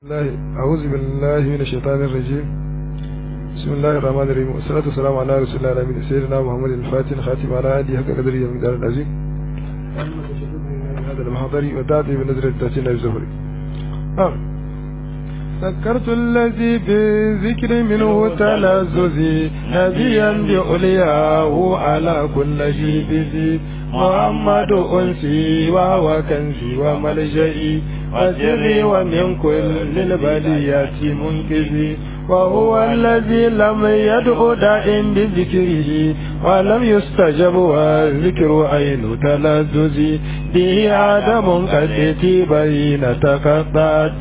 الله أعوذ بالله من الشيطان الرجيم بسم الله الرحمن الرحيم والصلاة والسلام على رسول الله الأمين سيدنا محمد الفاتح الخاتم على آله حق قدره من دار العظيم هذا المحضر ودعتي بنظر التاتين الزهري آه. ذكرت الذي بذكر منه تلذذي نبيا بأولياءه على كل جيبذي محمد أنسي وهو كنزي وملجئي وسري ومن كل البليات منقذي وهو الذي لم يدع داء بذكره ولم يستجب والذكر عين تلذذ به آدم قد بين تقطعت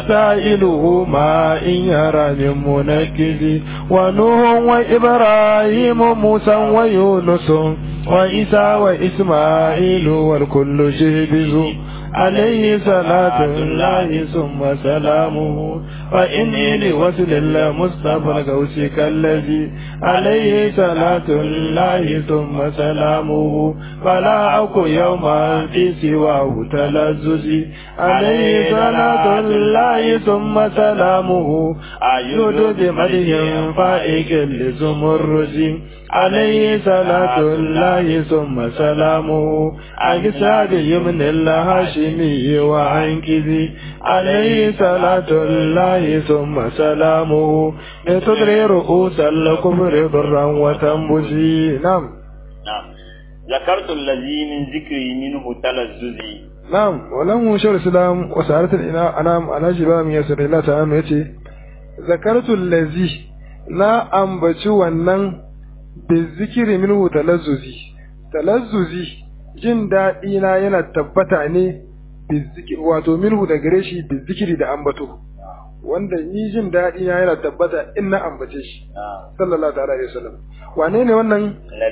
وسائله ما إن يرى من منكز ونوح وإبراهيم موسى ويونس وإسى وإسماعيل والكل جهبز عليه صلاة الله ثم سلامه فإني لوصل المصطفى الغوث كالذي عليه صلاة الله ثم سلامه فلا أكو يوما في سواه تلذذ عليه صلاة الله ثم سلامه أيد بمدح فائق لزمرد عليه صلاة الله ثم سلامه أجساد يمن الهاشمي وعنكذي عليه صلاة الله ثم سلامه لتدري رؤوس الكفر ضرا وتنبزي نعم نعم ذكرت الذي من ذكري منه تلذذي نعم ولم شر الإسلام وسعرت الأنام على جبال من يسر الله تعالى يتي ذكرت الذي na ambaci wannan bizikiri minhu talazzuzi talazzuzi jin daɗi na yana tabbata ne bizikiri wato minhu da gare shi bizikiri da ambato wanda ni jin daɗi na yana tabbata in na ambace shi sallallahu ta'ala alaihi wasallam wane ne wannan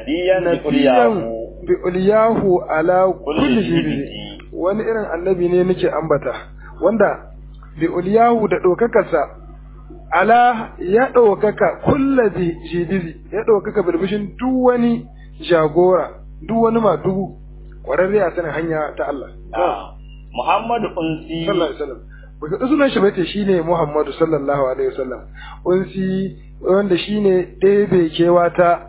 nabiyan bi uliyahu ala kulli jibi wani irin annabi ne nake ambata wanda bi uliyahu da ɗaukakarsa ala ya ɗaukaka kulla jibizi ya ɗaukaka birbishin duk wani jagora duk wani madugu ƙwararre a sanin hanya ta Allah. Muhammadu Unsi. Sallallahu Alaihi Wasallam. Baka sunan shi bace shine Muhammadu sallallahu alaihi wasallam. Unsi wanda shine ɗebe kewa ta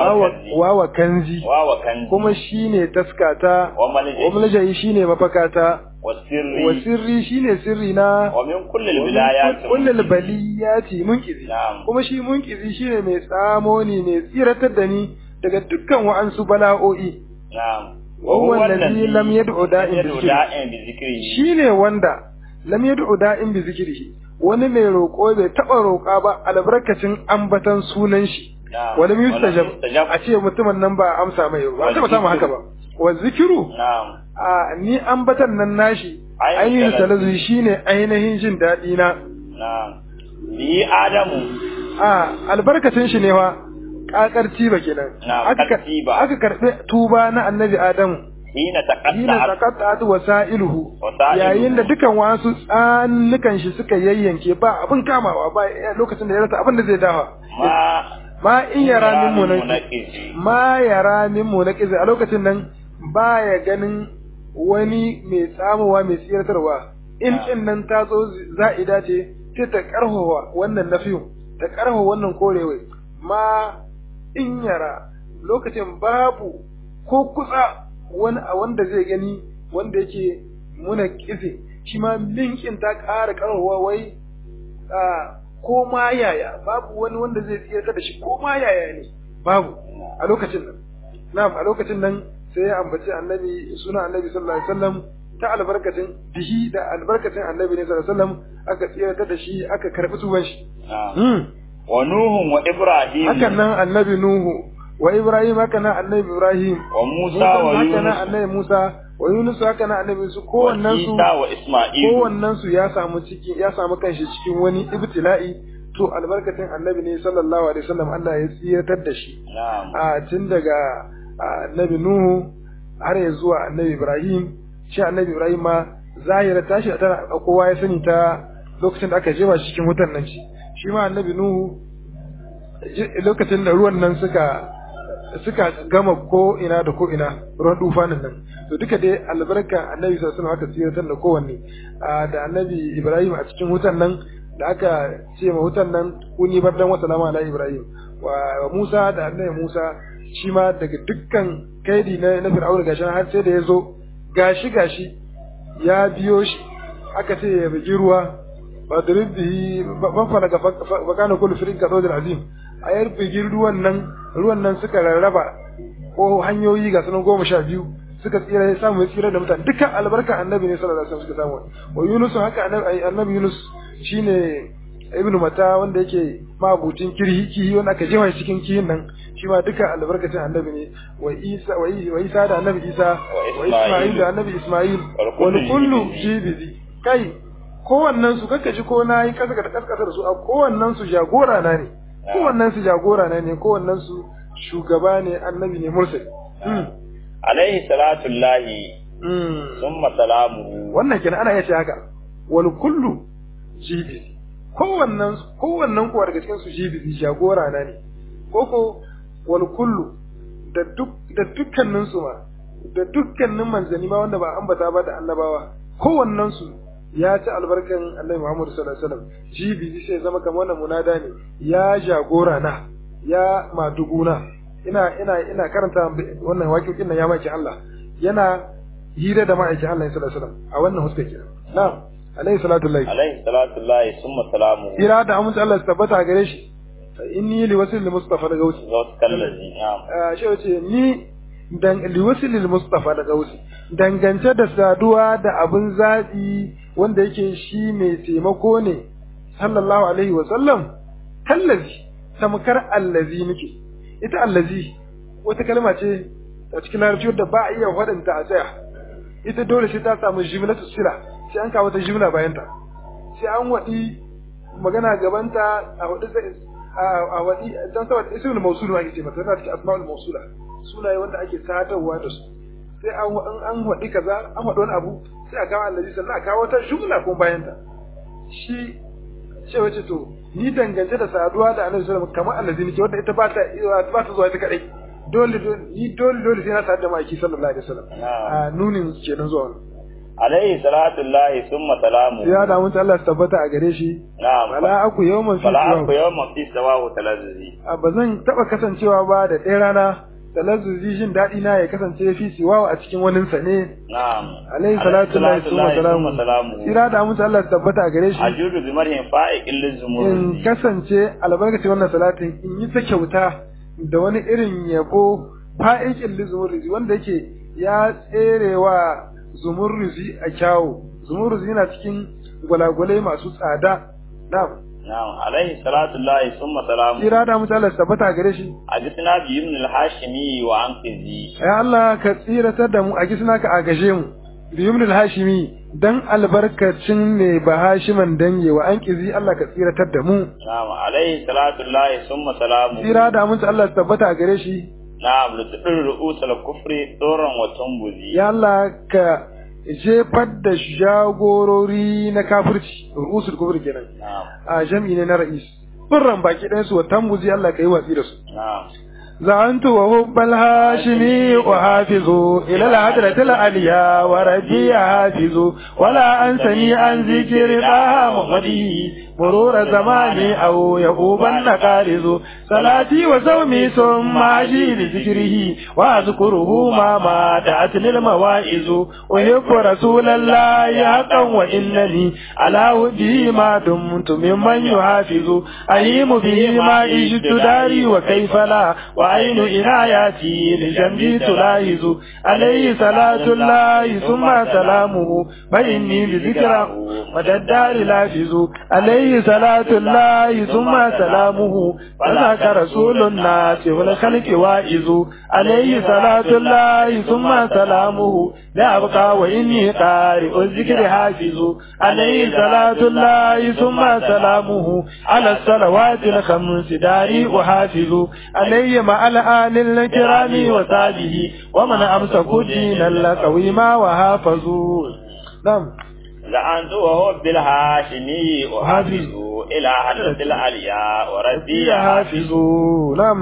wawa kanzi. Wawa kanzi. Kuma shine taskata. Wa maljayi. Wa maljayi shine mafakata. wasirri wa sirri shine sirri na wa min kulli bilayati kulli baliyati munkizi Na'am. kuma shi munkizi shine mai tsamo ni mai tsiratar da ni daga dukkan wa'ansu bala'o'i na'am wa huwa alladhi lam yad'u da'in bi yad'u zikri da'in bi zikrihi shine wanda lam yad'u da'in bi zikrihi wani mai roƙo bai taɓa roƙa ba albarkacin ambatan sunan shi Na'am. wani mustajab Walam yustajab. a ce mutumin nan ba a amsa mai ba a taɓa samu haka ba wa zikiru na'am a ni ambatan nan nashi Ainihin ainihin talazu. talazu shine ainihin jin daɗi na na'am bi adamu a albarkacin shi ne wa kakar tiba kenan Na'am, aka kar- kattiba. aka karɓi tuba na annabi adamu hina hina taqatta'at taqatta'at wasailuhu Wasa'iluhu. yayin da dukan wasu tsanukan shi suka yayyanke ba abin kamawa ba lokacin da ya rasa abin da zai dawa ma ma in yara min munaqi munaqizi ma yara min munaqizi a lokacin nan baya ganin wani mai tsamowa mai tsiratarwa in Ah. kin nan ta zo za'ida ce sai ta karhawa wannan nafiyu ta karhawa wannan korewai ma in yara lokacin babu ko kusa wani a wanda zai gani wanda yake muna kize shi ma linkin ta ƙara karhawa wai a ko ma yaya babu wani wanda zai tsira da shi ko ma yaya ne babu a lokacin nan na'am a lokacin nan sai ya ambaci annabi suna annabi sallallahu alaihi wasallam ta albarkacin bihi da albarkacin annabi ne sallallahu alaihi wasallam aka tsira da shi aka karbi tuban shi na'am hmm. wa nuhun wa ibrahim hakan nan annabi nuhu wa ibrahim haka nan annabi ibrahim wa musa wa haka nan yunus annabi musa wa yunus haka nan annabi su kowannen su isa wa isma'il kowannen su ya samu cikin ya samu kanshi cikin wani ibtila'i to albarkacin annabi ne sallallahu alaihi wasallam Allah ya tsiratar da shi na'am a tun daga a, annabi nuhu har ya zuwa annabi ibrahim shi annabi ibrahim ma zahira tashi tana kowa ya sani ta lokacin da aka jefa shi cikin wutan nan shi shi ma annabi nuhu ji- lokacin da ruwan nan suka suka gama ko ina da ko ina ruwan dufanin nan to duka dai albarka annabi sallallahu alaihi wasallam aka tsiratar da kowanne da annabi Ibrahim a cikin wutan nan da aka ce ma wutan nan kuni bardan wa salama ala Ibrahim wa Musa da annabi Musa shi ma daga dukkan kaidi na na Fir'auna gashi har sai da yazo gashi gashi ya biyo shi aka ce ya bugi ruwa ba da rubbihi ban fara ga bakana kullu firin ka dodin azim a yar bugi ruwan nan ruwan nan suka rarraba ko hanyoyi ga sunan goma sha biyu suka tsira ya samu ya tsira da mutane dukkan albarka annabi ne sallallahu alaihi wasallam suka samu wa Yunus haka annabi annabi Yunus shine ibn mata wanda yake mabutin kirhi kihi wanda aka jefa cikin kihin nan shi ma duka albarkacin annabi ne wa Isa wa Isa da annabi Isa wa Isma'il da annabi Isma'il wal kullu jibizi kai kowannen su kaka ji ko nayi kasa da kaskasa da su a kowannen su jagora na ne kowannen su jagora na ne kowannen su shugaba ne annabi ne mursal alaihi salatu llahi summa salamu wannan kenan ana yace haka wal kullu jibizi kowannen kowannen kuwa daga cikin su jibizi jagora na ne koko wal kullu da duk da dukkanin su ma da dukkanin manzanni ma wanda ba ambata ba da annabawa kowannen su ya ci albarkan Annabi Muhammad sallallahu alaihi wasallam jibizi sai zama kamar wannan munada ne ya jagora na ya maduguna ina ina ina karanta wannan waƙoƙin nan ya maki Allah yana hira da ma'aikin Allah sallallahu alaihi wasallam a wannan huska kenan na'am alaihi salatu lahi alaihi salatu lahi summa salamu ira da amince Allah tabbata gare shi inni li wasil li mustafa da gausi zat kallazi na'am shi wace ni dan li wasil li mustafa da gausi dangance da saduwa da abin zabi wanda yake shi mai taimako ne sallallahu alaihi wa sallam kallazi tamkar allazi muke ita allazi wata kalma ce a cikin larabci wadda ba a iya faɗinta a tsaya ita dole sai ta samu jimlatu sila sai an kawo ta jimla bayan ta sai an waɗi magana gabanta a waɗi a waɗi dan saboda ismul mawsul ma ake ce mata tana cikin asma'ul mawsula sunaye wanda ake sadarwa da su sai an an waɗi kaza an waɗi wani abu sai a kawo allazi sannan a kawo ta jumla ko bayan ta shi ce wace to ni dangance da saduwa da annabi sallallahu alaihi wasallam kamar allazi nake wanda ita ba ta ba ta zuwa ita kadai dole ni dole dole sai na sadu da maki sallallahu alaihi wasallam a nunin kenan zuwa alaihi salatu llahi summa salamu ya da mun Allah tabbata a gare shi na'am wala aku yawman fi fala aku yawman fi sawahu talazzuzi a bazan taba kasancewa ba da ɗaya rana talazzuzi jin daɗi na ya kasance fi siwawa a cikin wani sa ne na'am alaihi salatu llahi summa salamu ira da mun Allah tabbata a gare shi ajudu bi marhin fa'iqil lizumur in kasance albarkaci wannan salatin in yi ta kyauta da wani irin yabo fa'iqil lizumur wanda yake ya tserewa zumurruzi a kyawu zumurruzi yana cikin gwalagwalai masu tsada na'am na'am alaihi salatu llahi summa salamu kira da mutane tabbata gare shi a gisna bi ibn al-hashimi wa anqizi ya Allah ka tsiratar da mu a gisna ka agaje mu bi ibn al-hashimi dan albarkacin ne ba hashiman dange wa anqizi Allah ka tsiratar da mu na'am alaihi salatu llahi summa salamu kira da mutane Allah tabbata gare shi na'am lutfir ru'usul kufri doran wa tumbuzi ya Allah ka jefar da jagorori na kafirci ru'usul kufri kenan na'am a jami'i ne na ra'is burran baki ɗayan su wa tambuzi Allah ka yi watsi da su na'am زعنت وهب الهاشمي وحافظ إلى العدلة العليا وربي حافظ ولا أنسني عن ذكر طه محمدي مرور زماني أو يقوب النقارز صلاتي وصومي ثم أجي لذكره وأذكره ما ما دعتني المواعظ أحب رسول الله حقا وإنني على وجهه ما دمت ممن يحافظ أليم به ما عشت داري وكيف لا وعين إناياتي لجنبي تلاحظ عليه صلاة الله ثم سلامه فإني بذكره مدى الدار لافظ عليه صلاة الله ثم سلامه فذاك رسول الناس والخلق واعظ عليه صلاة الله ثم سلامه لا أبقى وإني قارئ الذكر حافظ عليه صلاة الله ثم سلامه على الصلوات الخمس داري أحافظ عليه مع الآل الكرام وصحبه ومن أمسكوا دين القويم وحافظوا نعم لعنت وهو بالهاشمي وحافظ إلى حضرة العليا وربي حافظ حافظوا نعم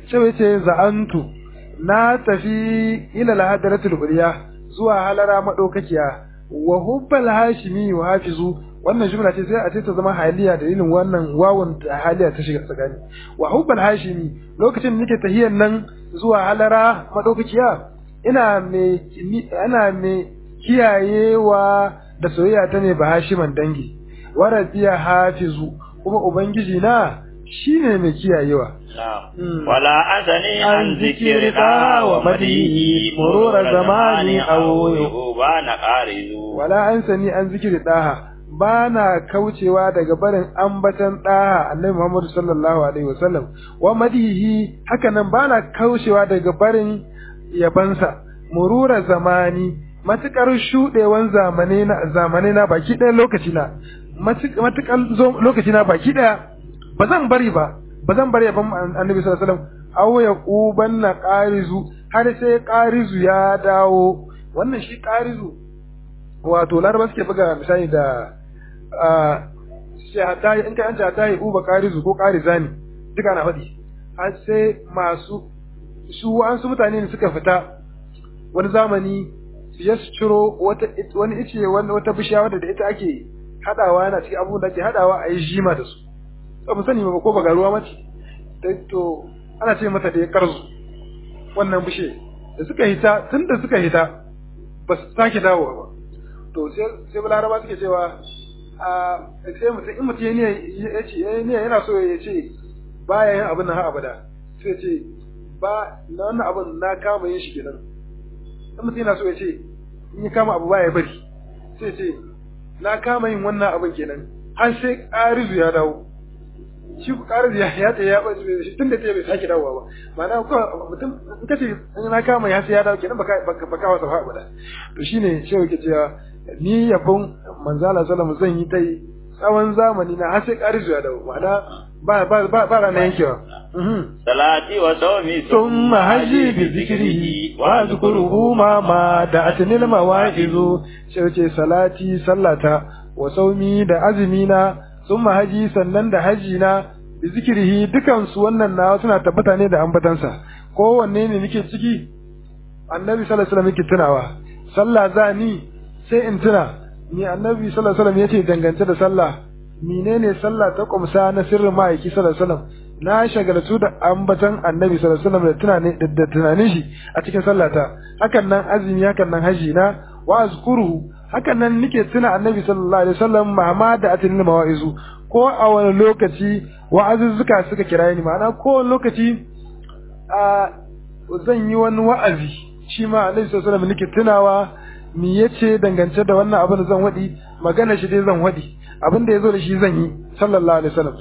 sai yace za'antu na tafi ila al-hadratul ulya zuwa halara madaukakiya wa hubbal hashimi wa hafizu wannan jumla ce sai a ce ta zama haliya dalilin wannan wawun da haliya ta shiga tsakani wa hubbal hashimi lokacin nake tahiyan nan zuwa halara madaukakiya ina me ana me kiyayewa da soyayya ta ne ba hashiman dangi wa rabbiya hafizu kuma ubangiji na shine mai kiyayewa wala asani an zikirka wa madihi murura zamani aw yubana qarizu wala ansani an zikiri daha ba na kaucewa daga barin ambatan daha annabi Muhammad sallallahu alaihi wasallam wa madihi haka nan ba na kaucewa daga barin yabansa murura zamani matukar shudewan zamane na zamane na baki ɗaya lokaci na matukar lokaci na baki ɗaya ba zan bari ba ba zan bari yaban annabi sallallahu alaihi wasallam aw ya qubanna qarizu har sai qarizu ya dawo wannan shi qarizu wato laraba suke buga misali da shahata in ka yanta ta yi uba qarizu ko qarizani duka na faɗi har sai masu su wa'ansu mutane ne suka fita wani zamani su ya ciro wata wani ice wata bishiya wadda da ita ake hadawa yana cikin abubuwan da ake hadawa a yi jima da su ba mu sani ba ko ba garuwa mace to ana ce mata da ya karzu wannan bishe da suka hita tun da suka hita ba su sake dawowa ba to sai laraba suke cewa a sai mutum in mutum ya ce yana so ya ce baya yin abin nan har abada sai ce ba na wannan abin na kama yin shi kenan in mutum yana so ya ce in ya kama abu baya bari sai ce na kama yin wannan abin kenan har sai ƙarizu ya dawo shi ku ƙarizu ya ya ta ya ɓace shi tun da ta bai sake dawowa ba ma'ana ko mutum in ka ce na kama ya sai ya dawo kenan baka baka wasa fa abada to shine shi yake cewa ni yabon manzala sallallahu zan yi ta yi tsawon zamani na har sai ƙarizu ya dawo ma'ana ba ba ba ba ranar yankewa salati wa sawmi ثم هجي بذكره واذكره ما ما دعتني المواعظ شوce salati sallata wa saumi da azmina thumma haji sannan da haji na bi zikrihi dukan su wannan na suna tabbata ne da ambatansa kowanne ne nake ciki annabi sallallahu alaihi wasallam yake tunawa sallah za ni sai in tuna ni annabi sallallahu alaihi wasallam yace dangance da sallah menene sallah ta kumsa na sirrin ma'aiki sallallahu alaihi wasallam na shagaltu da ambatan annabi sallallahu alaihi wasallam da tunani da tunanin shi a cikin sallata hakan nan azumi hakan nan haji na wa azkuru hakan nan nake tuna annabi sallallahu alaihi wasallam mama da atin mawa'izu ko a wani lokaci wa'azuzzuka suka kira ni ma'ana ko wani lokaci a zan yi wani wa'azi shi ma annabi sallallahu alaihi wasallam nake tunawa me yace dangance da wannan abin da zan wadi magana shi dai zan wadi abin da yazo da shi zan yi sallallahu alaihi wasallam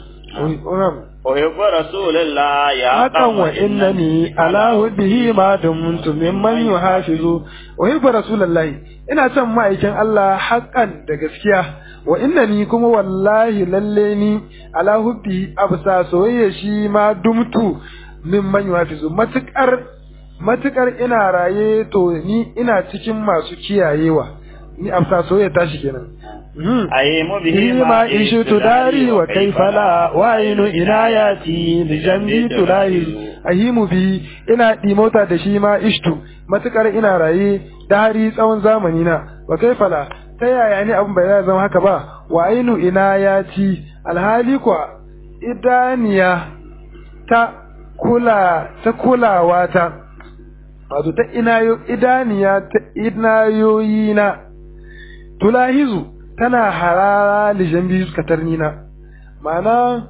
أحب رسول الله يا حقا وإنني على هده ما دمت ممن يحافظ أحب رسول الله ina son ma'aikin Allah haƙan da gaskiya wa innani kuma wallahi lalle ni ala hubbi absa soyayya shi ma dumtu min man yuhafizu matukar matukar ina raye to ni ina cikin masu kiyayewa ni absa soyayya tashi kenan أيم به فيما إشت داري وكيف لا وعين إناياتي لجنبي تلاهي أهيم بي إنا ديموتا دشيما إشتو matukar ina raye dari tsawon zamani na wa kaifa la ta yaya ne abin bai zama haka ba wa ainu ina ya ci alhali kwa idaniya ta kula ta kulawa ta wato ta inayo idaniya ta inayoyi na tulahizu tana harara lijan biyu suka tarni na ma'ana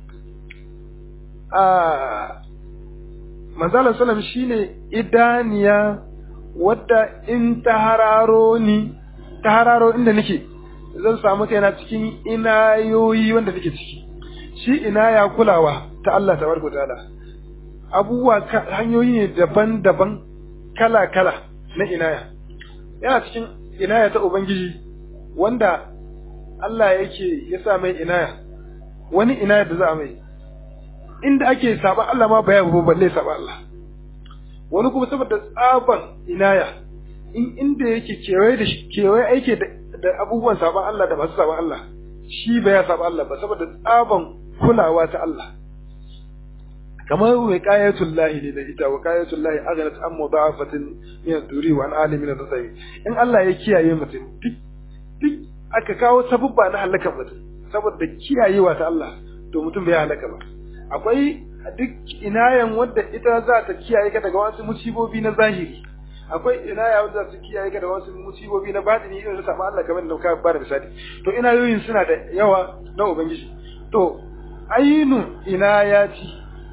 a manzalar salam shine idaniya wadda in ta hararo ni ta hararo inda nake zan samu kaina cikin inayoyi wanda nake ciki shi inaya kulawa ta Allah tabaraka ta'ala abubuwa hanyoyi ne daban-daban kala-kala na inaya yana cikin inaya ta ubangiji wanda Allah yake ya sa mai inaya wani inaya da za a mai inda ake saba Allah ma baya ba balle saba Allah wani kuma saboda tsaban inaya in inda yake kewaye da kewaye aike da abubuwan saban Allah da masu saban Allah shi baya saba Allah ba saboda tsaban kulawa ta Allah kamar wiqayatul lahi ne da ita wiqayatul lahi aghnat an mudha'afatin min ad-duri wa an alimin ad-dawi in Allah ya kiyaye mutum duk duk aka kawo sabubba na halakar mutum saboda kiyayewa ta Allah to mutum bai halaka ba akwai duk inayan wadda ita za ta kiyaye ka daga wasu musibobi na zahiri akwai inaya wadda za su kiyaye ka daga wasu musibobi na batini irin da Allah kamar da ka ba da misali to inayoyin suna da yawa na ubangiji to ainu inayati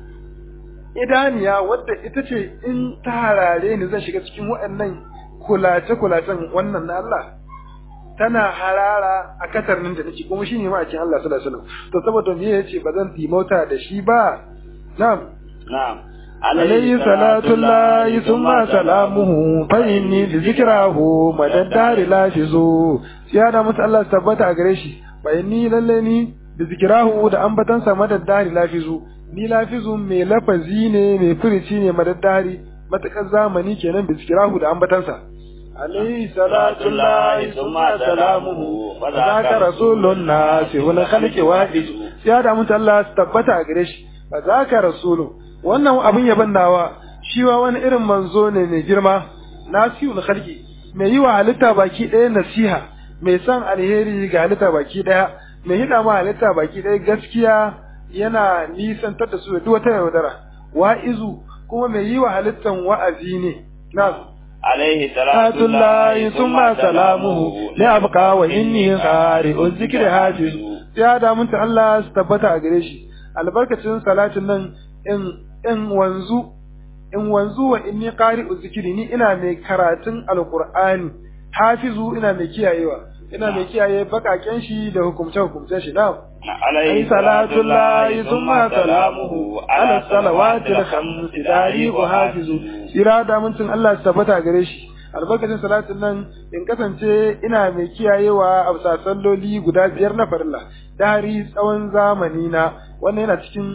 idaniya wadda ita ce in ta harare ni zan shiga cikin waɗannan kulace-kulacen wannan na Allah tana harara a katarnin da nake kuma shine ma a cikin Allah sallallahu alaihi wasallam to saboda me yace ba zan timauta da shi ba na'am na'am عليه صلاة الله ثم سلامه فإني بذكره مدى الدار لافظ سيادة مسألة الله ثبت أغريشي فإني للني بذكره da ambatansa madad dari lafizu ni lafizu mai lafazi ne mai furici ne madad dari matakar zamani kenan bi zikirahu da ambatansa عليه صلاة الله ثم سلامه فذاك رسول الناس والخلق واحد سيادة مسألة الله ثبت أغريشي فذاك رسول wannan abin yaban nawa shi wa wani irin manzo ne mai girma nasihul khalqi mai yi wa halitta baki ɗaya nasiha mai san alheri ga halitta baki ɗaya mai hida ma halitta baki ɗaya gaskiya yana nisantar da su da duk wata yaudara wa'izu kuma mai yi wa halittan wa'azi ne na عليه صلاة الله ثم سلامه لأبقى وإني قارئ الذكر حافظ يا دامنت الله استبتا أغريشي albarkacin salatin nan in in wanzu in wanzu wa inni qari'u zikiri ni ina mai karatun alqur'ani hafizu ina mai kiyayewa ina mai kiyaye bakaken shi da hukumce hukumce shi na alayhi salatu llahi thumma salamuhu ala salawati al-khams dari wa hafizu sira da mutum Allah tabbata gare shi albarkacin salatin nan in kasance ina mai kiyayewa a bisa salloli guda biyar na farilla dari tsawon zamani na wannan yana cikin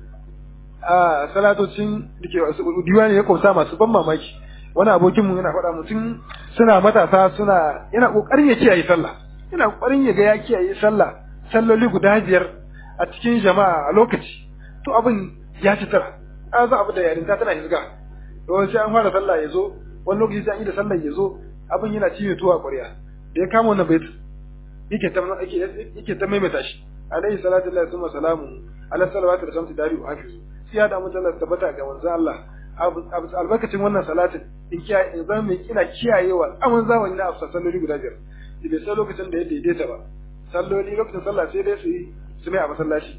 a salatocin da ke diwani ya kwamsa masu ban mamaki wani abokinmu yana faɗa mutum suna matasa suna yana ƙoƙarin ya kiyaye sallah yana ƙoƙarin ya ga ya kiyaye sallah salloli guda biyar a cikin jama'a a lokaci to abin ya ci tara an za abu da yarinta tana hizga to sai an fara sallah ya zo wani lokaci sai an yi da sallah ya zo abin yana cinye tuwa ƙwarya da ya kama wannan bait yake ta yake ta maimaita shi alaihi salatu lillahi summa salamu ala salawatu da shamsi dari wa hafizu sai ya damu Allah tabbata ga manzo Allah albarkacin wannan salatin in kiyaye in zama mai kina kiyayewa aman zamani na afsa salloli guda biyar da bai san lokacin da ya daidaita ba salloli lokacin sallah sai dai su yi su mai a masallaci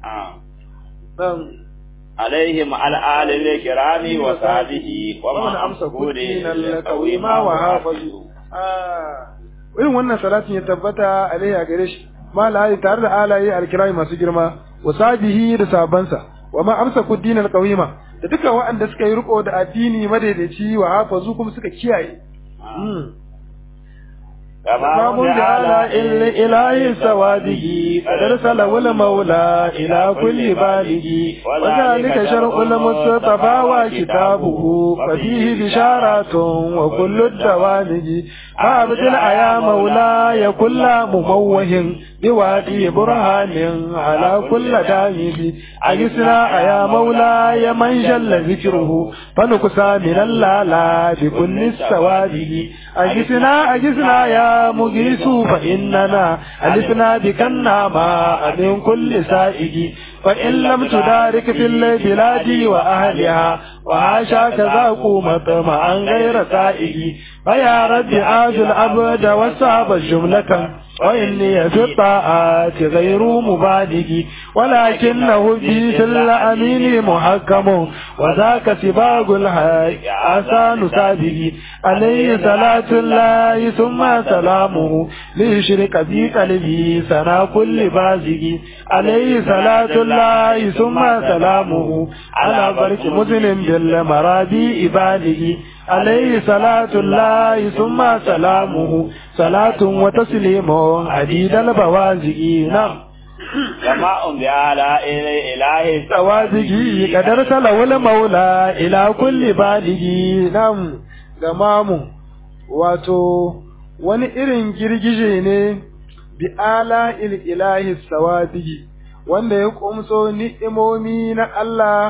عليهم على آل الكرام وصحبه ومن أمسك دين القويم وحافظه irin wannan salatin ya tabbata alaihi a gare shi ma la'ayi tare da alaye alkirai masu girma wa sabihi da sabansa wa ma amsa kuddin alqawima da duka waɗanda suka yi riko da addini madaidaici wa hafazu kuma suka kiyaye تمام على إله سواده قد أرسله المولى إلى كل باله وذلك شرع المصطفى وكتابه ففيه بشارات وكل الدوامج فأبدل يا مولاي كل مموه بوادي برهان على كل دامج أجسنا يا مولاي من جل ذكره فنكسى من اللالا بكل السواده أجسنا أجسنا يا مجيس فإننا ألفنا بك النعماء من كل سائق فإن لم تدارك في البلاد وأهلها وعاشاك ذاقوا مطمعا غير سائق فيا رب آج العبد والصعب جملة وإني في الطاعات غير مبالغ ولكنه في الأمين محكم وذاك سباق الحق آسان سابق عليه صلاة الله ثم سلامه ليشرك في قلبي سنا كل بازق عليه صلاة الله ثم سلامه على برك مسلم بالمرابي بالغ عليه صلاة الله ثم سلامه صلاة وتسليم عديد البوازق نعم جماع بآلاء إله توازقي قد أرسله المولى إلى كل بالغ نعم جمام wato wani irin girgije ne bi ala ilahi sawadigi wanda ya kumso ni'imomi na Allah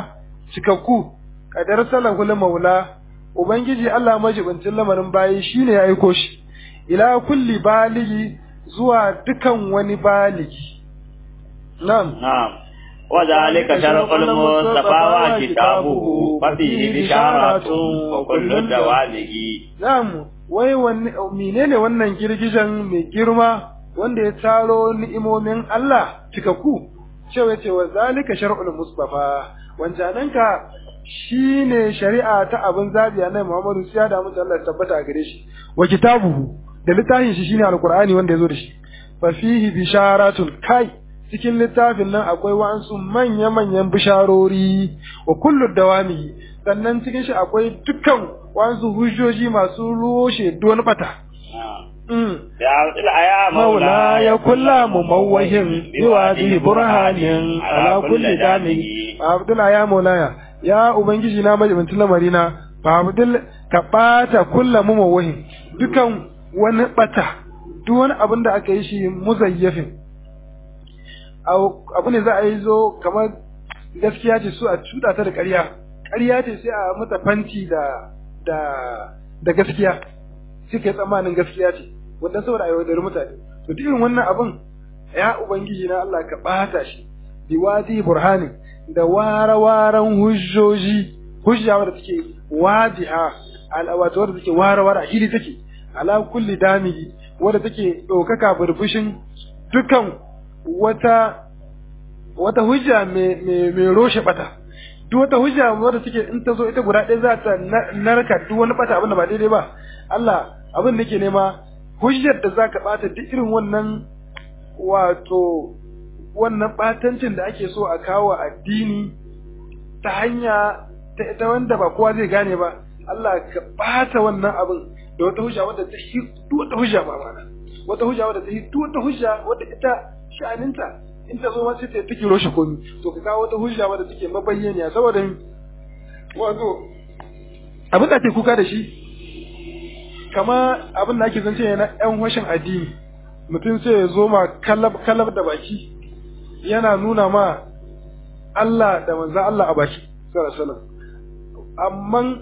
cikakku kadar salahul maula ubangiji Allah majibincin lamarin bayi shine ya aiko shi ila kulli baligi zuwa dukan wani baligi na'am نعم وذلك شرف المصطفى وكتابه ففيه بشارة وكل الدوالج na'am wai wanne menene wannan girgijen mai girma wanda ya taro ni'imomin Allah cikakku cewa ce wa zalika shar'ul mustafa wancananka shine shari'a ta abin zabi annabi Muhammadu sai da mutum Allah ya tabbata a gare shi wa kitabuhu da littafin shi shine alqur'ani wanda yazo da shi fa fihi bisharatun kai cikin littafin nan akwai wa'ansu manya manyan bisharori wa kullu dawami sannan cikin shi akwai dukkan wa'ansu hujjoji masu roshe don bata Mm. يا يا مولاي كل مموه بوادي برهان على كل دامه Abdul ya Maulaya ya ubangiji na majibincin lamarina fa Abdul ka bata kullu mumawwahin dukan wani bata duk wani abin da aka yi shi muzayyafin abu ne za a yi zo kamar gaskiya ce su a cuda ta da ƙarya ƙarya ce sai a mata fanti da da da gaskiya sai kai tsammanin gaskiya ce wannan saboda a yaudari mutane to duk irin wannan abin ya ubangiji na Allah ka bata shi biwadi burhani da ware-waren hujjoji hujja wadda take wadiha ala wato wadda take ware-ware a hili take ala kulli damigi wadda take ɗaukaka burbushin dukan wata wata hujja mai roshe bata duk wata hujja wadda take in ta zo ita guda ɗaya za ta narka duk wani bata abin da ba daidai ba Allah abin da ke nema hujjar da za ka bata duk irin wannan wato wannan batancin da ake so a kawo addini ta hanya ta ita wanda ba kowa zai gane ba Allah ka bata wannan abin da wata hujja wadda ta yi duk wata hujja ba mana wata hujja wadda ta yi duk wata hujja wadda ita sha'aninta in ta zo ma sai ta take roshe komi to ka kawo wata hujja wadda take mabayyaniya saboda wato abin da ake kuka da shi kama abin da ake zance na yan washin addini mutum sai ya zo ma kalab kalab da baki yana nuna ma Allah da manzan Allah a baki sallallahu alaihi wasallam amma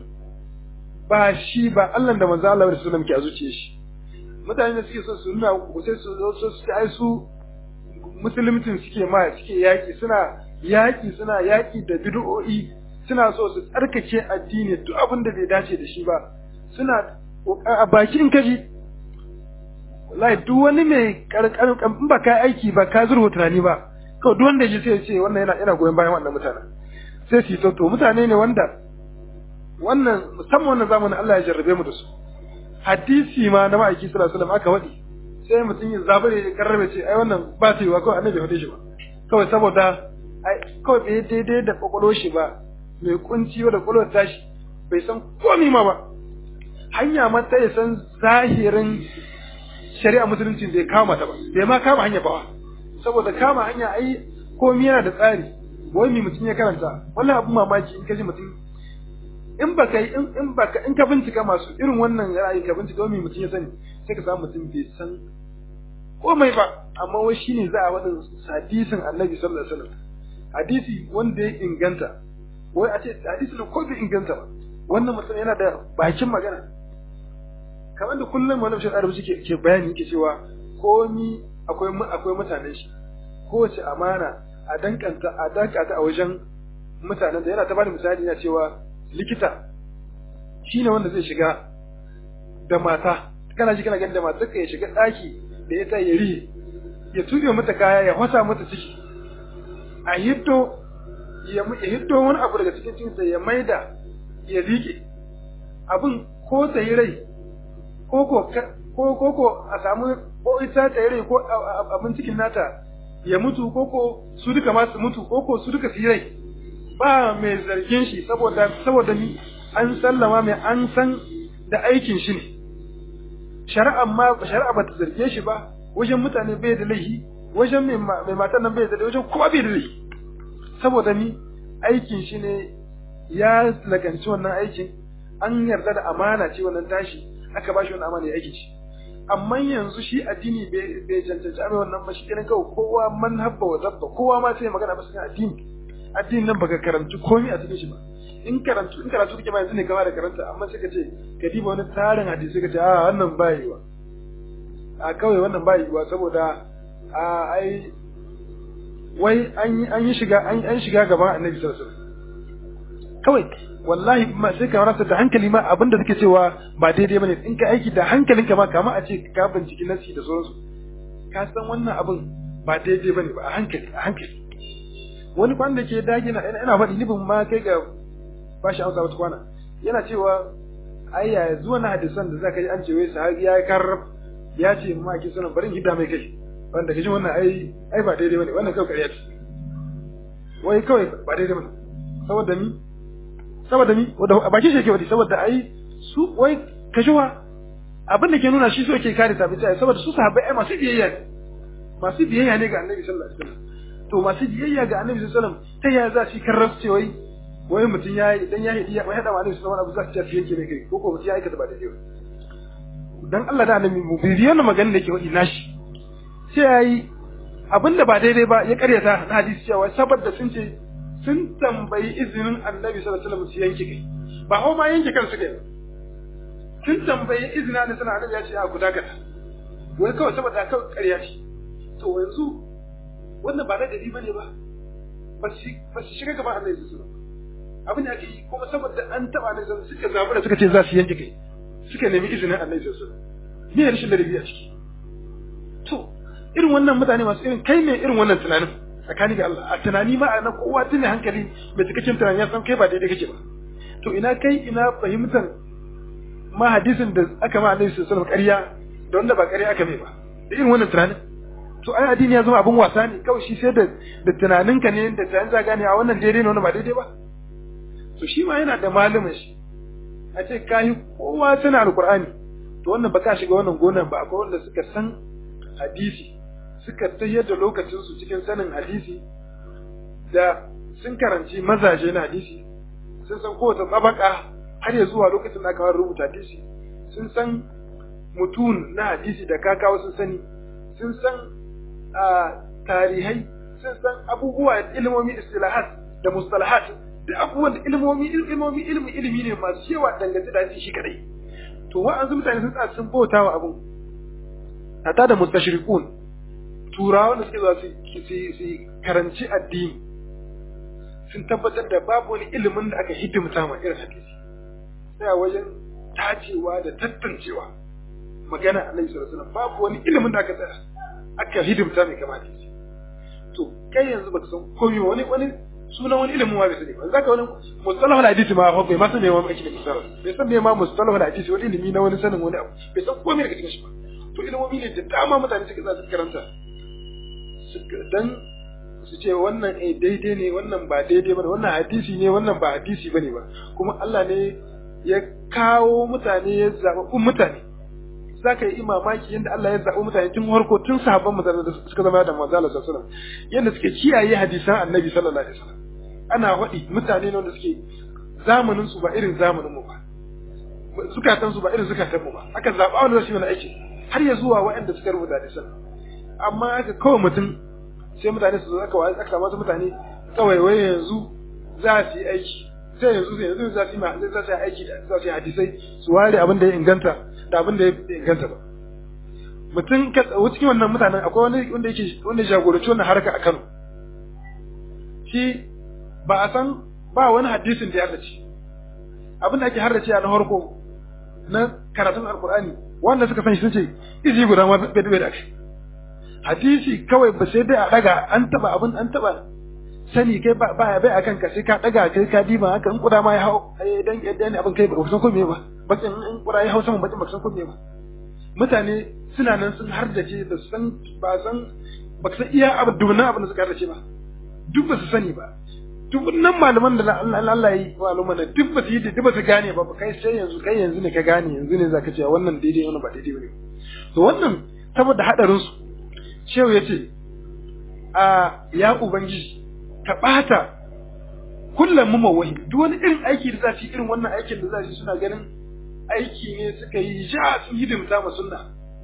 ba shi ba Allah da manzan Allah sallallahu alaihi ke a zuciye shi mutane da suke so su nuna ku sai su zo su ai su musulmitin suke ma suke yaki suna yaki suna yaki da bid'o'i suna so su tsarkake addini duk abin da bai dace da shi ba suna a bakin kaji wallahi duk wani mai karkar in ba ka aiki ba ka zurfa tunani ba kawai duk wanda ya sai ya ce wannan yana yana goyon bayan wannan mutanen sai su yi to mutane ne wanda wannan musamman wannan zamanin Allah ya jarrabe mu da su hadisi ma na ma'aiki sallallahu alaihi wasallam aka wadi sai mutum ya zabare ya karrabe ce ai wannan ba ta yi wa kawai annabi faɗe shi ba kawai saboda ai kawai bai daidai da kwakwalo shi ba mai kunci da kwakwalwar tashi bai san komai ma ba hanya ma ta ya san zahirin shari'a musulunci bai kama ta ba bai ma kama hanya ba saboda kama hanya ai komai yana da tsari wai mi mutum ya karanta wallahi abun mamaki in kaji mutum in baka yi in baka in ka bincika masu irin wannan ra'ayi ka bincika wani mutum ya sani sai ka samu mutum bai san komai ba amma wai shine za a wadin hadisin Annabi sallallahu alaihi wasallam hadisi wanda ya inganta wai a ce hadisi ko bai inganta ba wannan mutum yana da bakin magana kamar da kullum wannan shi arabi ke ke bayani yake cewa komi akwai akwai mutanen shi kowace amana a dankanta a dankata a wajen mutanen da yana ta bada misali yana cewa likita shi ne wanda zai shiga da mata kana ji kana gani da mata ka ya shiga ɗaki da ita ya rihe ya tuɓe mata kaya ya hwasa mata ciki a hiddo ya hiddo wani abu daga cikin cinsa ya maida ya liƙe abin ko ta yi rai ko ko ko a samu ko ita ta yi rai ko abin cikin nata ya mutu ko ko su duka ma su mutu ko ko su duka su yi rai ba mai zargin shi saboda saboda ni an sallama mai an san da aikin shi ne shari'a ma shari'a ba ta zarge shi ba wajen mutane bai da laifi wajen mai matan nan bai da laifi wajen kowa bai da laifi saboda ni aikin shi ne ya lakanci wannan aikin an yarda da amana ce wannan tashi aka ba shi wannan amana ya aiki shi amma yanzu shi addini bai cancanci abin wannan ba shi kenan kawai kowa man habba wa dabba kowa ma sai magana masa addini addinin nan baka karanci komai a cikin shi ba in karantu in karatu kake ba yanzu ne gaba da karanta amma sai ka ce ka diba wani tarin hadisi ka ce a wannan ba yiwa a kawai wannan ba yiwa saboda a ai wai an yi an yi shiga an an shiga gaban annabi sallallahu alaihi wasallam kawai wallahi ma sai ka rasa da hankali ma abinda suke cewa ba daidai bane in ka aiki da hankalinka ma kama a ce ka binciki nasi da sauransu ka san wannan abin ba daidai bane ba a hankali a hankali wani kwan da ke dage na ina faɗi nufin ma kai ga ba shi amsa wata kwana yana cewa ai ya zuwa na hadisan da zaka ji an ce wai sahabi ya karrab ya ce ma ki sanan barin gida mai kai wanda kaji wannan ai ai ba daidai bane wannan kawai ƙarya ce wai kawai ba daidai bane saboda ni saboda ni wanda a bakin shi yake wadi saboda ai su wai kashuwa abin da ke nuna shi so yake kare tabi ai saboda su sahabbai ai masu biyayya ne masu biyayya ne ga annabi sallallahu alaihi wasallam to masu biyayya ga annabi sallallahu alaihi wasallam ta yaya za su karras ce wai wai mutum ya yi idan ya yi ya hada wa annabi sallallahu alaihi wasallam abu za su yanke mai kai ko ko mutum ya aikata ba daidai ba dan Allah da annabi mu bibiyo na magana da yake wadi nashi sai yayi abinda ba daidai ba ya karyata na hadisi cewa saboda sun ce sun tambayi izinin annabi sallallahu alaihi wasallam su yanke kai ba hau ma yanke kansu kai sun tambayi izinin annabi sallallahu alaihi wasallam ya ce a ku dakata wai kawai saboda kawai ƙarya ce to yanzu wannan ba na gari bane ba ba su shiga gaban annabi sallallahu alaihi wasallam abin da ake yi kuma saboda an taba annabi sallallahu suka zabi da suka ce za su yanke kai suka nemi izinin annabi sallallahu alaihi wasallam me rashin ladabi a ciki to irin wannan mutane masu irin kai ne irin wannan tunanin tsakani ga Allah a tunani ma na kowa tuni hankali mai cikakken tunani ya san kai ba daidai kake ba to ina kai ina fahimtar ma hadisin da aka ma annabi sallallahu alaihi wasallam ƙarya da wanda ba ƙarya aka mai ba da irin wannan tunanin to ai addini ya zama abin wasa ne kawai shi sai da da tunaninka ne da tunanin za gane a wannan daidai ne wannan ba daidai ba to shi ma yana da malamin shi a ce kayi kowa tana alqur'ani to wannan ba ka shiga wannan gonan ba akwai wanda suka san hadisi suka tayar da lokacinsu cikin sanin hadisi da sun karanci mazaje na hadisi sun san kowace tsabaka har ya zuwa lokacin da aka rubuta hadisi sun san mutun na hadisi da kakawa sun sani sun san tarihai sun san abubuwa ilmomi istilahat da mustalahat da abubuwan da ilmomi ilmomi ilmi ilimi ne masu yawa dangance da hadisi shi kadai to wa'ansu mutane sun tsaya sun bauta wa abun hatta da mustashriqun turawa da suke zuwa su karanci addini sun tabbatar da babu wani ilimin da aka hidimta ma irin hadisi sai a wajen tacewa da tantancewa magana alaihi sallallahu alaihi babu wani ilimin da aka tsaya aka hidimta mai kama hadisi to kai yanzu baka san komai wani wani sunan wani ilimin ma bai sani ba zaka wani mustalahu hadisi ma fa bai ma san me ma ake da mustalahu bai san me ma mustalahu hadisi wani ilimi na wani sanin wani abu bai san komai daga cikin shi ba to ilimomi ne da dama mutane suka za su karanta dan su ce wannan eh daidai ne wannan ba daidai ba wannan hadisi ne wannan ba hadisi bane ba kuma Allah ne ya kawo mutane ya zaɓaɓɓun mutane za ka yi mamaki yadda Allah ya zaɓi mutane tun harko tun sahabban mutane da suka zama da manzo Allah sallallahu alaihi wasallam yadda suke kiyaye hadisan Annabi sallallahu alaihi wasallam ana faɗi mutane ne wanda suke zamanin su ba irin zamanin mu ba zukatan su ba irin zukatan mu ba aka zaɓa wanda zai yi wani aiki har ya zuwa waɗanda suka rubuta hadisan amma aka kawai mutum sai mutane su zo aka wa aka samu mutane kawai wai yanzu za su yi aiki sai yanzu sai yanzu za su yi ma za su yi aiki da za su yi hadisai su ware abin da ya inganta da abin da ya inganta ba mutum ka tsawo cikin wannan mutanen akwai wani wanda yake wanda ya jagoranci wannan harka a Kano shi ba a san ba wani hadisin da ya harrace abin da ake harrace a na harko na karatun alkur'ani wanda suka san shi sun ce izi guda ma bai bai da kai hadisi kawai ba sai dai a daga an taba abin an taba sani kai ba ba bai akan ka sai ka daga kai ka diba haka in kuda ma ya hau dan dan abin kai ba san ko me ba bakin in kuda ya hau sama bakin ba san ko me ba mutane suna nan sun hardace da san ba san ba san iya abu dubunan abin da suka hardace ba duk ba su sani ba dubunan malaman da Allah ya yi maluma da duk ba su yi duk ba su gane ba kai sai yanzu kai yanzu ne ka gane yanzu ne zaka ce wannan daidai wannan ba daidai bane to wannan saboda hadarin su shehu ya ce a ya ubangiji ka ɓata kullum mu mawahi duk wani irin aiki da za su yi irin wannan aikin da za su suna ganin aiki ne suka yi ja sun hidimta ma sunna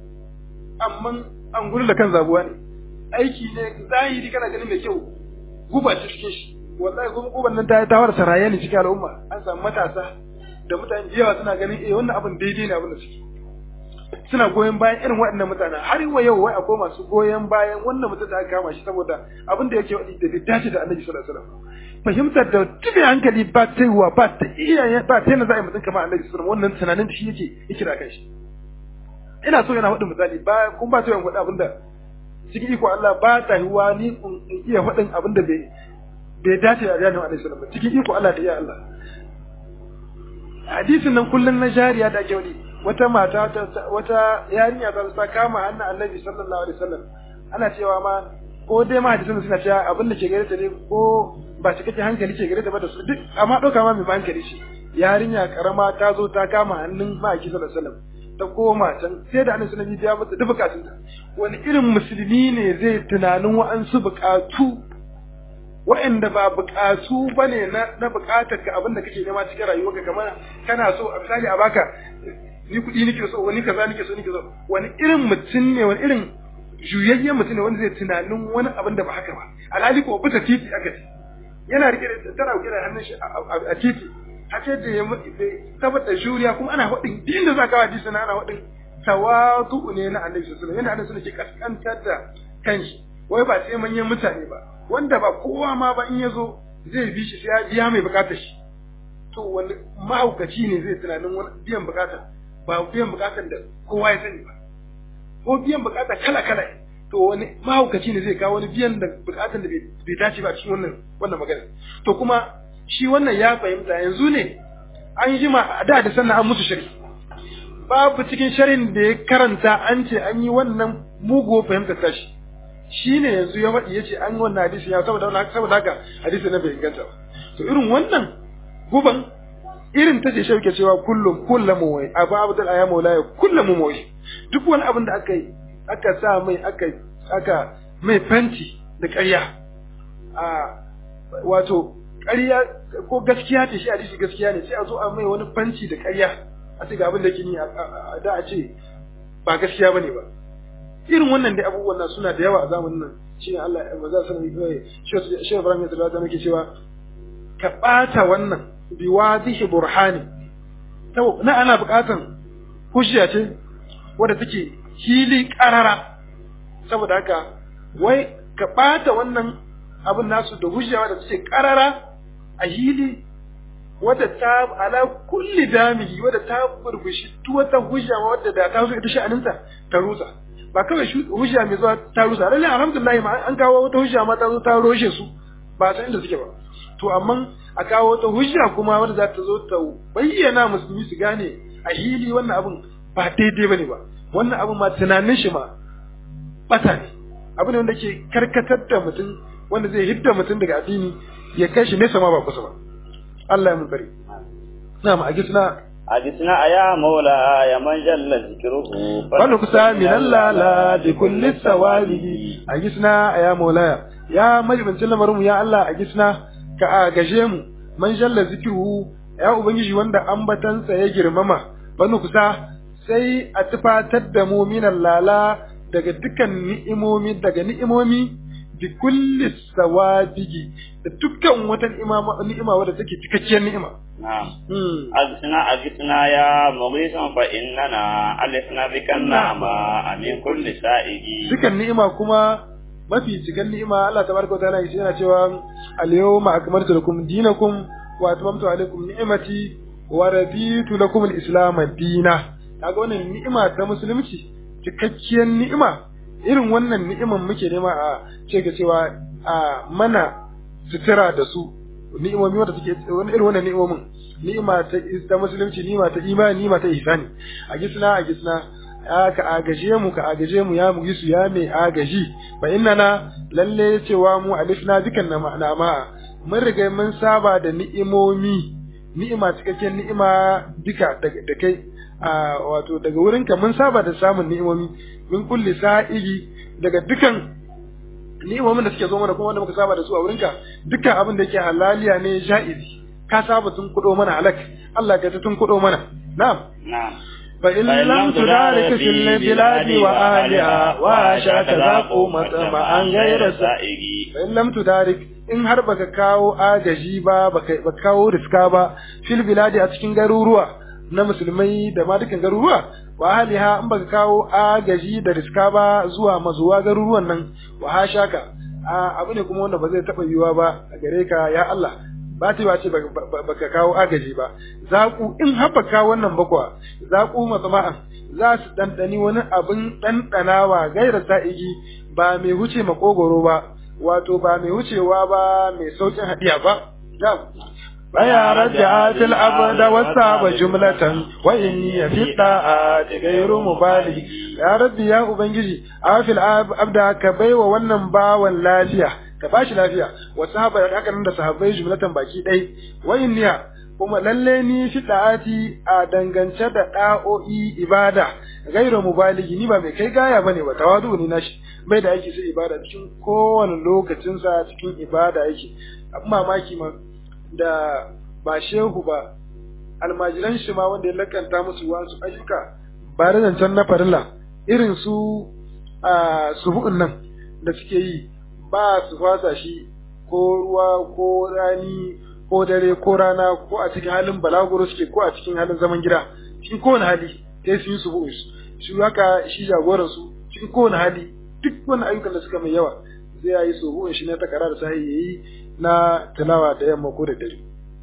amma an gudu da kan zabuwa ne aiki ne zahiri kana ganin mai kyau guba ta cikin shi wallahi kuma kuban nan ta ta war saraye ne cikin al'umma an samu matasa da mutane da yawa suna ganin eh wannan abin daidai ne abin da suke suna goyon bayan irin waɗannan mutanen har wa yau wai akwai masu goyon bayan wannan mutum da aka kama shi saboda abin da yake wadi da bai dace da Annabi sallallahu alaihi wasallam fahimtar da tuɓe hankali ba ta yiwa ba ta iya ba ta yana za a yi mutum kamar Annabi sallallahu alaihi wasallam wannan tunanin shi yake yake da kanshi ina so yana faɗin misali ba kun ba ta yawan faɗi abin da cikin iko Allah ba ta yiwa ni in iya faɗin abin da bai bai dace da Annabi sallallahu alaihi wasallam cikin iko Allah da iya Allah hadisin nan kullun na jariya da ake wani wata mata wata yarinya ta ta kama hannun annabi sallallahu alaihi wasallam ana cewa ma ko dai ma hadisin suna cewa abin da ke gare ta ne ko ba shi kake hankali ke gare ta ba da su duk amma ɗauka ma mai hankali shi yarinya karama ta zo ta kama hannun ma'aiki sallallahu alaihi wasallam ta koma can sai da annabi sallallahu alaihi wasallam ya mata duk bukatunta wani irin musulmi ne zai tunanin wa'ansu bukatu wa'anda ba bukatu bane na na bukatar ka abinda kake nema cikin rayuwarka kamar kana so a misali a baka ni kuɗi nake so wani kaza nake so nake so wani irin mutum ne wani irin juyayyen mutum ne wanda zai tunanin wani abin da ba haka ba alhali ko bisa titi aka ce yana rike da tana rike da hannun shi a titi hake da ya tabbata juriya kuma ana faɗin din da zaka hadisi na ana faɗin tawadu ne na annabi sallallahu alaihi wasallam yana annabi sallallahu ke kaskantar da kanshi wai ba sai manyan mutane ba wanda ba kowa ma ba in yazo zai bi shi sai ya biya mai bukatar shi to wani mahaukaci ne zai tunanin wani biyan bukata ba biyan bukatar da kowa ya sani ba ko biyan bukata kala kala to wani mahaukaci ne zai kawo wani biyan da bukatar da bai dace ba cikin wannan wannan magana to kuma shi wannan ya fahimta yanzu ne an jima a da da sannan an musu shari babu cikin sharin da ya karanta an ce an yi wannan mugu fahimtar tashi shi ne yanzu ya faɗi ya ce an yi wannan hadisi ya saboda saboda haka hadisi na bai inganta ba to irin wannan guban irin ta ce shauke cewa kullum kullum wai abu abdul aya maulaya kullum wai duk wani abin da aka yi aka sa mai aka aka mai fanti da ƙarya a wato ƙarya ko gaskiya ce shi hadisi gaskiya ne sai a zo a mai wani fanci da ƙarya a ce ga abin da ke ni da a ce ba gaskiya bane ba irin wannan dai abubuwan nan suna da yawa a zamanin nan shine Allah ya maza sanin shi shi Ibrahim ya tsara muke cewa ka ɓata wannan bi wadihi burhani na ana buƙatan hujja ce wadda take hili ƙarara saboda haka wai ka ɓata wannan abin nasu da hujja wadda take ƙarara a hili wadda ta ala kulli damili wadda ta burbushi duk wata hujja wadda da ta zo ita sha'aninta ta rusa ba kawai hujja mai zuwa ta rusa lalle alhamdulillah ma an kawo wata hujja ma ta zo ta roshe su ba san inda suke ba to amma a kawo wata hujja kuma wadda za ta zo ta bayyana musulmi su gane a hili wannan abin ba daidai bane ba wannan abin ma tunanin shi ma bata ne abu ne wanda ke karkatar da mutum wanda zai hidda mutum daga addini ya kai shi nesa ma ba kusa ba Allah ya mun bari na ma agisna agisna aya maula ya man jalla zikruhu wani kusa min Allah la bi kulli sawali agisna aya maula ya majibincin lamarin ya Allah agisna ka agaje mu man jalla zikruhu ya ubangiji wanda ambatansa ya girmama wani kusa sai a tufatar da mu minan lala daga dukan ni'imomi daga ni'imomi bi kulli sawadigi da dukkan wata ni'ima wadda take cikakkiyar ni'ima na'am agisna agisna ya mughisan fa innana alisna bikan na'ama amin kulli sa'igi dukan ni'ima kuma mafi cikin ni'ima Allah tabaraka wa ta'ala yana cewa al-yawma akmaltu lakum dinakum wa atmamtu alaykum ni'mati wa raditu lakum al-islam ad-dina kaga wannan ni'ima ta musulunci cikakkiyar ni'ima irin wannan ni'iman muke nema a ce ga cewa a mana sutura da su ni'imomi wanda suke wani irin wannan ni'imomin ni'ima ta ta musulunci ni'ima ta imani ni'ima ta ihsani a gisna a gisna ka agaje mu ka agaje mu ya mu gisu ya mai agaji fa innana lalle cewa mu alifna dukan na ma'ana ma mun riga mun saba da ni'imomi ni'ima cikakken ni'ima duka da kai a wato daga wurinka mun saba da samun ni'imomi min kulli sa'igi daga dukan ni'imomin da suke zo mana kuma wanda muka saba da su a wurinka dukkan abin da yake halaliya ne ja'izi ka saba tun kudo mana halak Allah ka tun kudo mana na'am na'am فإن لم تدارك في البلاد وأهلها وعاشك ذاقوا مطمعا غير سائغ فإن لم تدارك in har baka kawo agaji ba baka kawo riska ba fil biladi a cikin garuruwa na musulmai da ma dukan garuruwa wa ahliha in baka kawo agaji da riska ba zuwa mazuwa garuruwan nan wa hashaka abu ne kuma wanda ba zai taba yiwa ba a gare ka ya Allah ba ta ba ce baka kawo agaji ba zaku in haɓaka wannan bakwa zaku matsama'an za su ɗanɗani wani abin ɗanɗanawa gaira sa'igi ba mai wuce makogoro ba wato ba mai wucewa ba mai saukin hadiya ba baya raja fil abda wasaba jumlatan wa inni fi da'ati ghayru mubali ya rabbi ya ubangiji afil abda ka baiwa wannan bawan lafiya ka bashi lafiya wa sahaba da haka nan da sahabbai jumlatan baki dai wa inni kuma lalle ni fi da'ati a dangance da da'o'i ibada ghayru mubaligi ni ba mai kai gaya bane ba tawadu ne nashi bai da yake sai ibada cikin kowane lokacinsa cikin ibada yake abin mamaki ma da ba shehu ba almajiran shi ma wanda ya lakanta musu wasu ayyuka ba da zancen na farilla irin su a subu'un nan da suke yi ba su fasa shi ko ruwa ko rani ko dare ko rana ko a cikin halin balaguro suke ko a cikin halin zaman gida cikin kowane hali sai su yi subu'un shi haka shi jagoran su cikin kowane hali duk wani ayyukan da suka mai yawa zai yi subu'un shi na takara da sahi yayi na tilawa da yamma ko da dare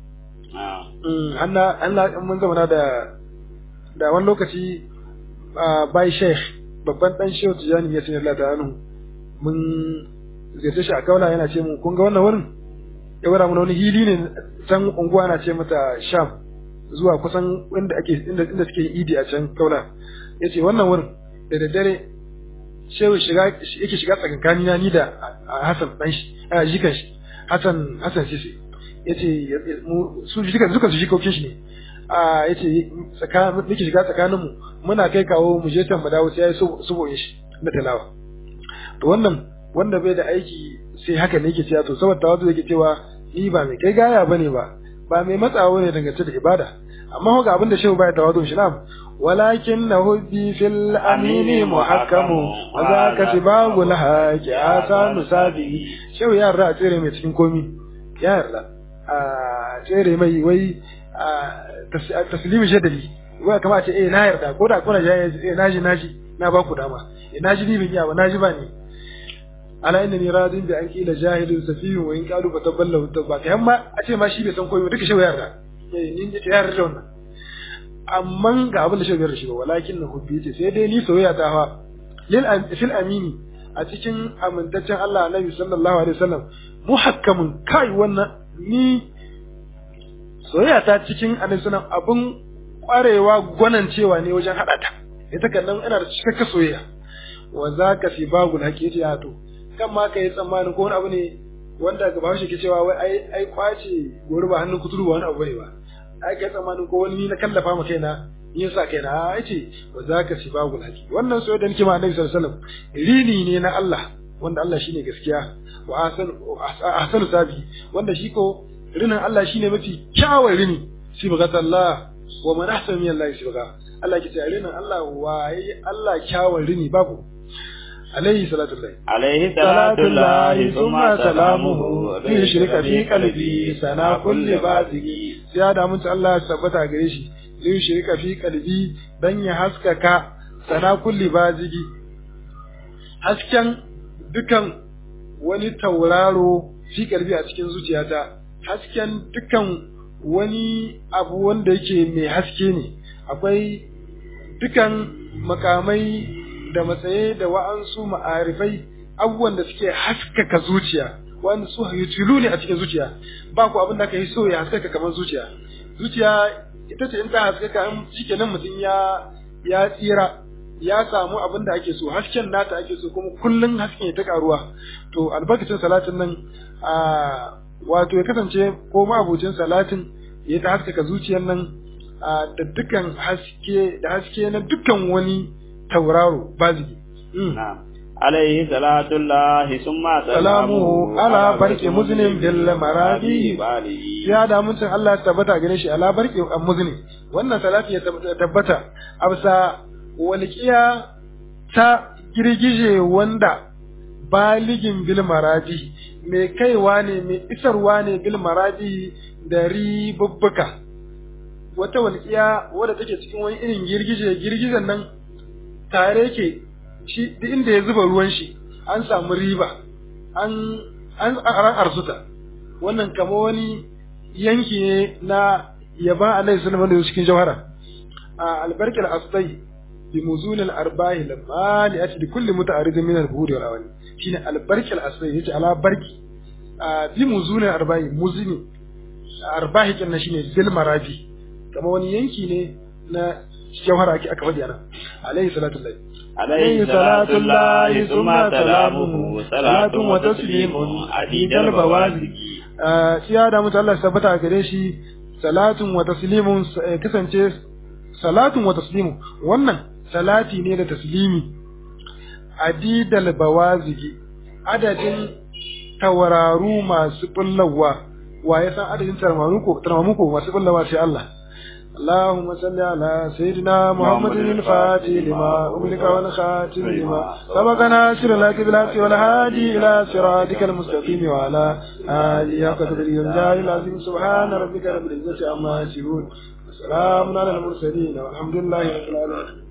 Allah mun zauna da da wani lokaci bai sheikh babban dan shehu tijani ya sanar da hannu mun ziyarce shi a kaula yana ce mu kun ga wannan wurin ya wara mana wani hili ne can unguwa na ce mata sham zuwa kusan inda ake inda inda suke idi a can kaula yace wannan wurin da daddare shehu shiga yake shiga tsakankani na ni da Hassan dan shi a jikan shi Hassan Hassan Sisi yace su jikan suka su jikokin shi ne a yace tsakanin nake shiga tsakanin mu muna kai kawo mu je can mu dawo sai yayi suboyin shi na talawa to wannan wanda bai da aiki sai haka ne yake cewa to saboda tawazu yake cewa ni ba mai kai gaya bane ba ba mai matsawa ne dangance da ibada amma ga abin da shehu bai tawazu shi na'am ولكن هدي في الأمين محكم وذاك سباب الحاج آسان سابي شو يا رأى تيري mai cikin komi ya yarda a tsere mai wai taslimi jadali wai kama ce eh na yarda ko da kuna jaye eh naji naji na ba ku dama eh naji ni bin yawa naji ba ne ala innani radin bi an kila jahilun safiyun wa in qalu fataballahu tabba kai amma a ce ma shi bai san koyi duka shi yarda eh ni ce yarda da wannan amma ga abin da shi biyar da shi ba walakin na hubbi ce sai dai ni soyayya ta fa lil fil amini a cikin amintaccen Allah Annabi sallallahu alaihi wasallam muhakkamun kai wannan ni soyayya ta cikin Annabi sallallahu abun kwarewa gwanan cewa ne wajen hada ta ita kan nan ina da cikakken soyayya wa zaka fi bagul hakiki ya to kan ma kai tsammanin ko wani abu ne wanda ga bahaushe ke cewa wai ai ai kwace gori ba hannun kuturu ba wani abu ne ba ai kai tsammanin ko wani ni na kallafa ma kaina ni yasa kaina ai ce wa zaka sibagul haqi wannan soyayya da nake ma Annabi sallallahu alaihi wasallam rini ne na Allah wanda Allah shine gaskiya wa ahsanu ahsanu sabi wanda shi ko rinin Allah shine mafi kyawun rini sibghatallah wa man ahsanu min Allah sibgha Allah ke ce rinin Allah waye Allah kyawun rini babu عليه صلاة الله عليه صلاة الله ثم سلامه ليشرك في قلبي سنا كل بازي زيادة من الله ثبت gare shi liyushrika fi qalbi dan ya haskaka sana kulli bazigi hasken dukan wani tauraro fi qalbi a cikin zuciyata hasken dukan wani abu wanda yake mai haske ne akwai dukan makamai da matsaye da wa'ansu ma'arifai abubuwan da suke haskaka zuciya wanda su yutilu ne a cikin zuciya ba ku abin da ka yi so ya haskaka kamar zuciya zuciya ita ce in ta haskaka in shikenan mutum ya ya tsira ya samu abin da ake so hasken nata ake so kuma kullun hasken ya ta karuwa to albarkacin salatin nan a wato ya kasance ko ma'abucin salatin ya ta haskaka zuciyar nan da dukkan haske da haske na dukkan wani tauraro bazigi. عليه صلاة الله ثم سلامه على برك مسلم بالمرادي بالي ya da mutum Allah ya tabbata gare shi ala barki muzni wannan salati ya tabbata a bisa walqiya ta girgije wanda baligin bil maradi mai kaiwa ne mai isarwa ne bil maradi da ribubbuka wata walƙiya wadda take cikin wani irin girgije girgijen nan tare ke shi duk inda ya zuba ruwan shi an samu riba an an an arzuta wannan kama wani yanki ne na yaba alaihi sallallahu alaihi cikin jawhara a albarkal astai bi muzul al arbahi lamma li ati kulli muta'arid min al buhuri wal awani shine albarkal astai yace ala barki bi muzul al arbahi muzini arbahi kin shine bil maraji kama wani yanki ne na jawhara ake aka faɗi ana alaihi salatu lillahi عليه صلاة الله ثم سلامه صلاة وتسليم عديد البوازق siya da mutu Allah tabbata gare shi salatun wa taslimun kasance salatun wa taslimu wannan salati ne da taslimi adidal bawazigi adadin tawararu masu bullawa wa ya san adadin tarmamu ko masu bullawa sai Allah اللهم صل على سيدنا محمد الفاتح لما أملك والخاتم لما سبق ناصر لك بالحق والهادي إلى صراطك المستقيم وعلى آله قدر الجاه العظيم سبحان ربك رب العزة عما يصفون وسلام على المرسلين والحمد لله رب العالمين